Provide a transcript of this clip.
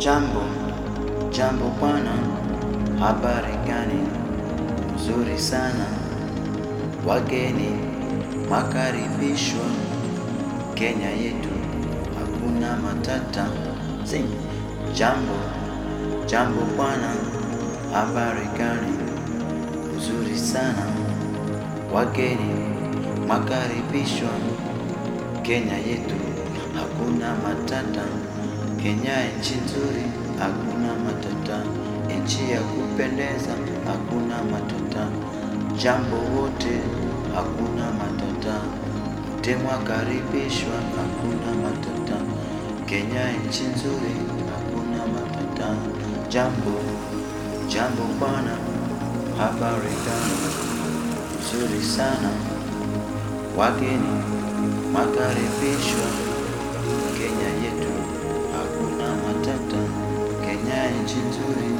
Jambo, jambo bwana, habari gani? Nzuri sana, wageni makaribishwa Kenya yetu, hakuna matata. Sing. Jambo, jambo bwana, habari gani? Nzuri sana, wageni makaribishwa Kenya yetu, hakuna matata. Kenya nchi nzuri, hakuna matata. Nchi ya kupendeza, hakuna matata. Jambo wote, hakuna matata. Wote mwakaribishwa, hakuna matata. Kenya nchi nzuri, hakuna matata. Jambo, jambo bwana, habari gani? Nzuri sana, wageni makaribishwa Kenya yetu, hakuna matata. Kenya nchi nzuri,